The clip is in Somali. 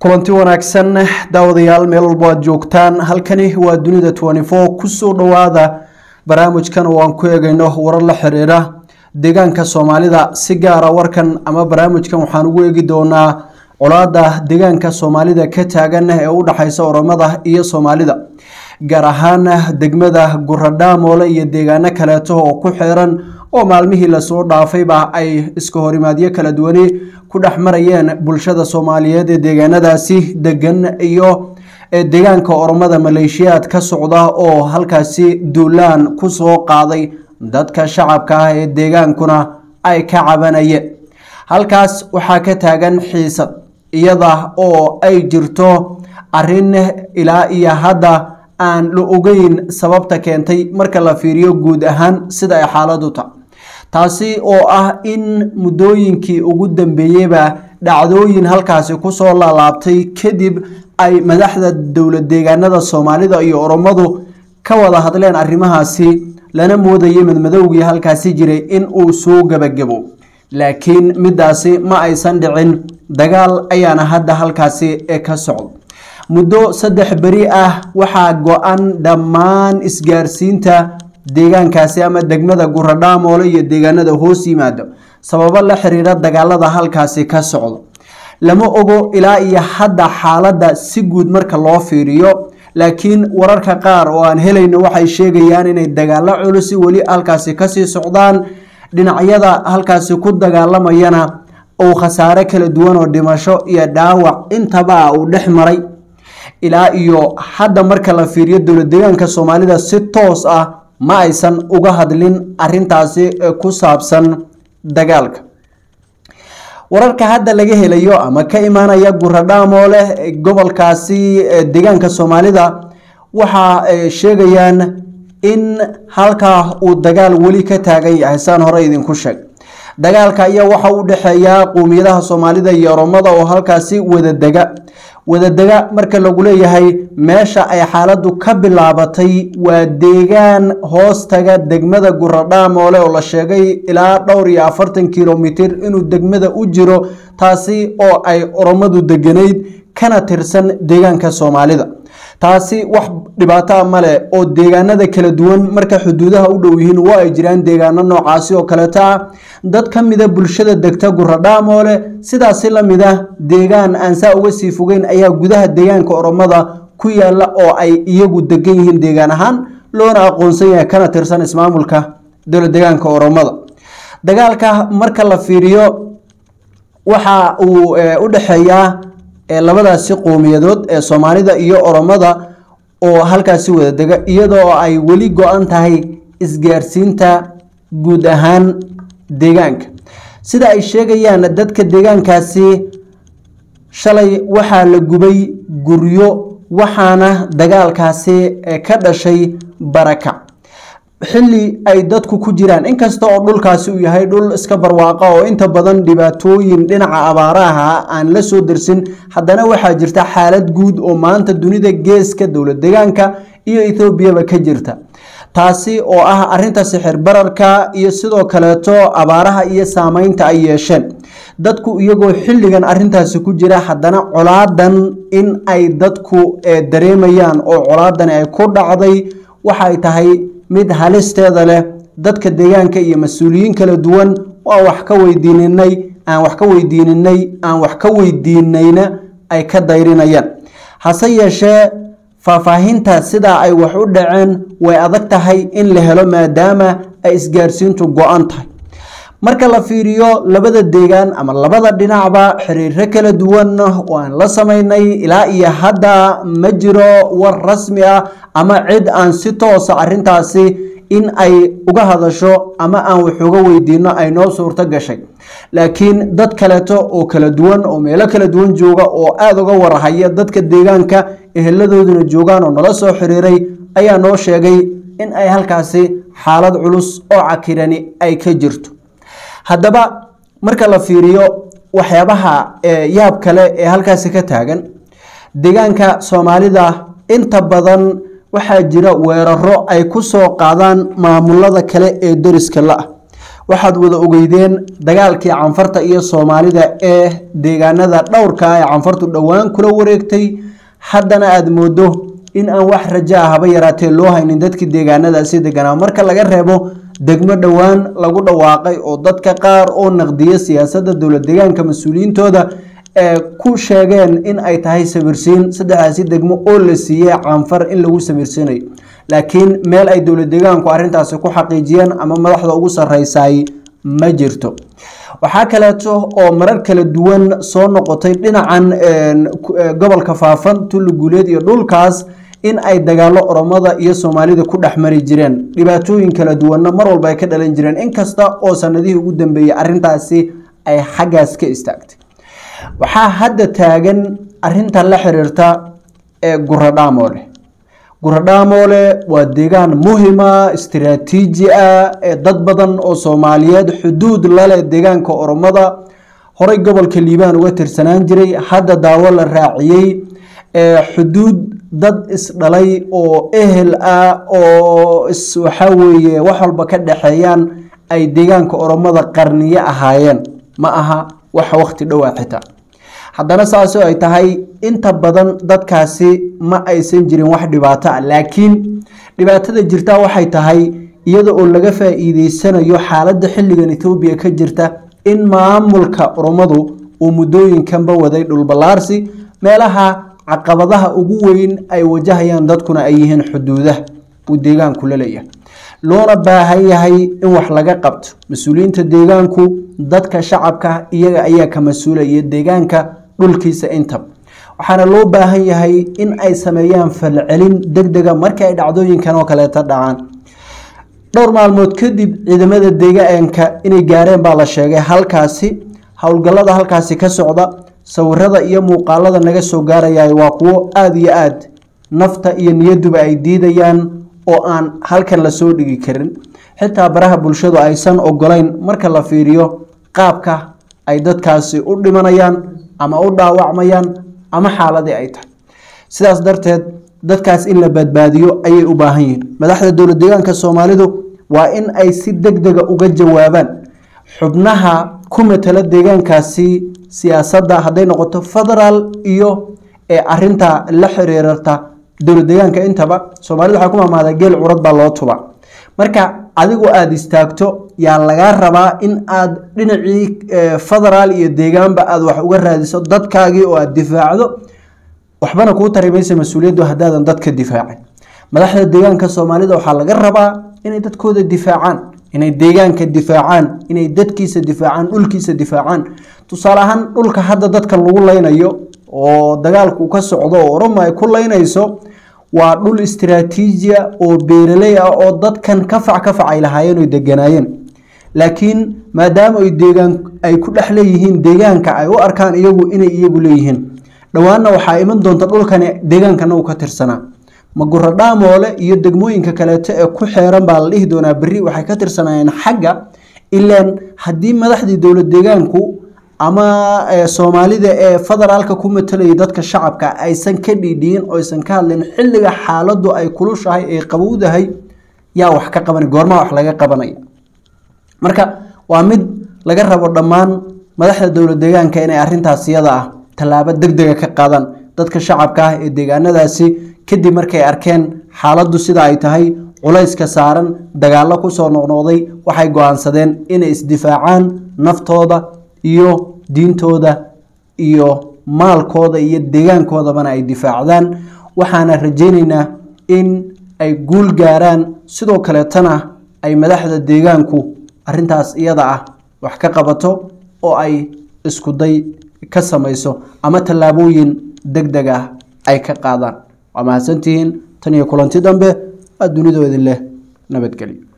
kulanti wanaagsan daawadayaal meel walbo aad joogtaan halkani waa dunida kusoo dhowaada barnaamijkan oo aan ku eegayno warar la xiriira deegaanka soomaalida si gaara warkan ama barnaamijkan waxaan ugu eegi doonaa colaada deegaanka soomaalida ka taagan ee u dhexeysa oromada iyo soomaalida gaar ahaan degmada guradhaamoole iyo deegaano kaleeto oo ku xiran oo maalmihii lasoo dhaafayba ay iska horimaadyo kala duwani ku dhex marayeen bulshada soomaaliyeed ee deegaanadaasi degan iyo deegaanka oromada maleeshiyaad ka socda oo halkaasi duulaan kusoo qaaday dadka shacabka ah ee deegaankuna ay ka cabanayeen halkaas waxaa ka taagan xiisad iyada oo ay jirto arin ilaa iyo hadda aan la ogeyn sababta keentay marka la fiiriyo guud ahaan sida ay xaaladu tahay taasi oo ah in muddooyinkii ugu dambeeyeyba dhacdooyin halkaasi kusoo laalaabtay kadib ay madaxda dowlad deegaanada soomaalida iyo oromadu ka wada hadleen arrimahaasi lana moodayay madmadowgii halkaasi jiray in uu soo gebagabo laakiin midaasi ma aysan dhicin dagaal ayaana hadda halkaasi ka socdo muddo saddex beri ah waxaa go-an dhammaan isgaarsiinta deegaankaasi ama degmada guradhaamoole iyo deegaanada hoos yimaado sababo la xiriira dagaalada halkaasi ka socdo lama ogo ilaa iyo hadda xaaladda si guud marka loo fiiriyo laakiin wararka qaar oo aan helayno waxay sheegayaan inay dagaalo culusi weli halkaasi kasii socdaan dhinacyada halkaasi ku dagaalamayana uu khasaare kala duwan oo dhimasho iyo dhaawac intaba uu dhex maray ilaa iyo hadda marka la fiiriyo dowlad deegaanka soomaalida si toos ah ma aysan uga hadlin arintaasi ku saabsan dagaalka wararka hadda laga helayo ama ka imaanaya guradhaamoole gobolkaasi deegaanka soomaalida waxa sheegayaan in halkaa uu dagaal weli ka taagan yahay saan hore idinku sheeg dagaalka ayaa waxa u dhexeeya qowmiyadaha soomaalida iyo oromada oo halkaasi wadadega wadadega marka lagu leeyahay meesha ay xaaladu ka bilaabatay waa deegaan hoostaga degmada guradhaamoole oo la sheegay ilaa dhowr iyo afartan kilomitir inuu degmada u jiro taasi oo ay oromadu deganayd kana tirsan deegaanka soomaalida taasi wax dhibaataa male oo deegaanada kala duwan marka xuduudaha u dhow yihiin waa ay jiraan deegaano noocaasi oo kaleeta ah dad ka mida bulshada degta guradhaamoole sidaasi lamid ah deegaan aan saa uga sii fogeyn ayaa gudaha deegaanka oromada ku yaala oo ay iyagu degan yihiin deegaan ahaan loona aqoonsan yahay kana tirsan ismaamulka dowlad deegaanka oromada dagaalka marka la fiiriyo waxa uu u dhexeeyaa labadaasi qowmiyadood ee soomaalida iyo oromada oo halkaasi wada dega iyadoo ay weli go-an tahay isgaarsiinta guud ahaan deegaanka sida ay sheegayaan dadka deegaankaasi shalay waxaa la gubay guryo waxaana dagaalkaasi ka dhashay barakac xilli ay dadku ku jiraan inkasta oo dhulkaasi uu yahay dhul iska barwaaqa oo inta badan dhibaatooyin dhinaca abaaraha aan la soo dersin haddana waxaa jirta xaalad guud oo maanta dunida geeska dowlad deegaanka iyo ethoobiaba ka jirta taasi oo ah arinta sixir bararka iyo sidoo kaleeto abaaraha iyo saameynta ay yeesheen dadku iyagoo xilligan arintaasi ku jira haddana colaadan in ay dadku dareemayaan oo colaadani ay ku dhacday waxay tahay mid halisteeda leh dadka deegaanka iyo mas-uuliyiin kala duwan waa wax ka weydiininay aan wax ka weydiininay aan wax ka weydiinayna ay ka dayrinayaan hase yeeshee faahfaahinta sidaa ay wax u dhaceen way adag tahay in la helo maadaama ay isgaarsiintu go-an tahay marka la fiiriyo labada deegaan ama labada dhinacba xiriiro kala duwan oo aan la sameynay ilaa iyo hadda ma jiro war rasmi ah ama cid aan si toosa arintaasi in ay uga hadasho ama aan wax uga weydiino ay noo suurto gashay laakiin dad kaleeto oo kala duwan oo meelo kala duwan jooga oo aada uga warahaya dadka deegaanka eheladooduna joogaan oo nala soo xiriiray ayaa noo sheegay in ay halkaasi xaalad culus oo cakirani ay ka jirto haddaba marka la fiiriyo waxyaabaha yaab kale ee halkaasi ka taagan deegaanka soomaalida inta badan waxaa jira weeraro ay ku soo qaadaan maamulada kale ee deriska la-ah waxaad wada ogeydeen dagaalkii canfarta iyo soomaalida ee deegaanada dhowrka ee canfartu dhowaan kula wareegtay haddana aada moodo in aan wax raja ah haba yaraatee loo haynin dadkii deegaanadaasi deganaa marka laga reebo degmo dhowaan lagu dhawaaqay oo dadka qaar oo naqdiya siyaasadda dowlad deegaanka mas-uuliyiintooda ee ku sheegeen in ay tahay sawirsiin saddexdaasi degmo oo la siiyey canfar in lagu sawirsiinayo laakiin meel ay dowlad deegaanku arrintaasi ku xaqiijiyeen ama madaxda ugu sarreysay ma jirto waxaa kaleeto oo marar kala duwan soo noqotay dhinacan gobolka faafan tulli guuleed iyo dhulkaas in ay dagaalo oromada iyo soomaalida ku dhex mari jireen dhibaatooyin kala duwanna mar walba ay ka dhalan jireen inkasta oo sanadihii ugu dambeeyey arrintaasi ay xaggaas ka istaagtay waxaa hadda taagan arinta la xiriirta ee guradhaamoole guradhaamoole waa deegaan muhima istiraatiiji ah ee dad badan oo soomaaliyeed xuduud laleh deegaanka oromada horey gobolka liibaan uga tirsanaan jiray hadda daawo la raaciyey xuduud dad isdhalay oo ehel ah oo waxaa weeye wax walba ka dhexeeyaan ay deegaanka oromada qarniyo ahaayeen ma aha wax waqti dhowaa xitaa haddana saasoo ay tahay inta badan dadkaasi ma aysan jirin wax dhibaato ah laakiin dhibaatada jirta waxay tahay iyada oo laga faa-iideysanayo xaaladda xilligan ethoobiya ka jirta in maamulka oromadu uu muddooyinkanba waday dhulballaarsi meelaha caqabadaha ugu weyn ay wajahayaan dadkuna ay yihiin xuduudaha uu deegaanku la leeyahay loona baahan yahay in wax laga qabto mas-uuliyiinta deegaanku dadka shacabka iyaga ayaa ka mas-uulaya deegaanka dhulkiisa intaba waxaana loo baahan yahay in ay sameeyaan falcelin deg dega markii ay dhacdooyinkan oo kaleeta dhacaan dhowr maalmood kadib ciidamada deegaanka inay gaareen baa la sheegay halkaasi howlgallada halkaasi ka socda sawirada iyo muuqaalada naga soo gaaraya waa kuwo aada iyo aad nafta iyo niyaduba ay diidayaan oo aan halkan lasoo dhigi karin xitaa baraha bulshadu aysan ogolayn marka la fiiriyo qaabka ay dadkaasi u dhimanayaan ama u dhaawacmayaan ama xaaladii ay tahay sidaas darteed dadkaas in la badbaadiyo ayay u baahan yihiin madaxda dowlad deegaanka soomaalidu waa in ay si deg dega uga jawaabaan xubnaha ku matala deegaankaasi siyaasadda hadday noqoto federaal iyo ee arinta la xiriirarta dowlad deegaanka intaba soomaalida waxaa ku maamaada geel curad baa loo tuba marka adigu aada istaagto yaa lagaa rabaa in aad dhinacii federaal iyo deegaanba aad wax uga raadiso dadkaagii oo aada difaacdo waxbana kuu tari maysa mas-uuliyaddu haddaadan dadka difaacin madaxda deegaanka soomaalida waxaa laga rabaa inay dadkooda difaacaan inay deegaanka difaacaan inay dadkiisa difaacaan dhulkiisa difaacaan tusaale ahaan dhulka hadda dadkan lagu leynayo oo dagaalku ka socdo oo oromo ay ku leynayso waa dhul istiraatiijiya oo beeraley ah oo dadkan kafac kafac ay lahaayeen oy deganaayeen laakiin maadaama ay deegaan ay ku dhex leeyihiin deegaanka ay u arkaan iyagu inay iyagu leeyihiin dhowaanna waxaa iman doonta dhulkani deegaankana uu ka tirsanaa maguro dhaamoole iyo degmooyinka kaleeto ee ku xeeran baa la dhihi doonaa berri waxay ka tirsanaayeen xagga ilaan haddii madaxdii dowlad deegaanku ama soomaalida ee federaalka ku matalayay dadka shacabka aysan ka dhiidhiyin oo aysan ka hadlin xilliga xaaladdu ay kulushahay ee qabowdahay yaa wax ka qabanay goormaa wax laga qabanaya marka waa mid laga rabo dhammaan madaxda dowlad deegaanka inay arintaas iyada ah tallaabo deg dega ka qaadaan dadka shacabka ah ee deegaanadaasi kadib markay arkeen xaaladdu sida ay tahay culayska saaran dagaallo kusoo noqnoqday waxay go-aansadeen inay isdifaacaan naftooda iyo diintooda iyo maalkooda iyo deegaankoodabana ay difaacdaan waxaana rajaynaynaa in ay guul gaaraan sidoo kaleetana ay madaxda deegaanku arintaas iyada ah wax ka qabato oo ay iskuday ka samayso ama tallaabooyin deg deg ah ay ka qaadaan waa mahadsantihiin tan iyo kulanti dambe waa dunidoodin leh nabadgelyo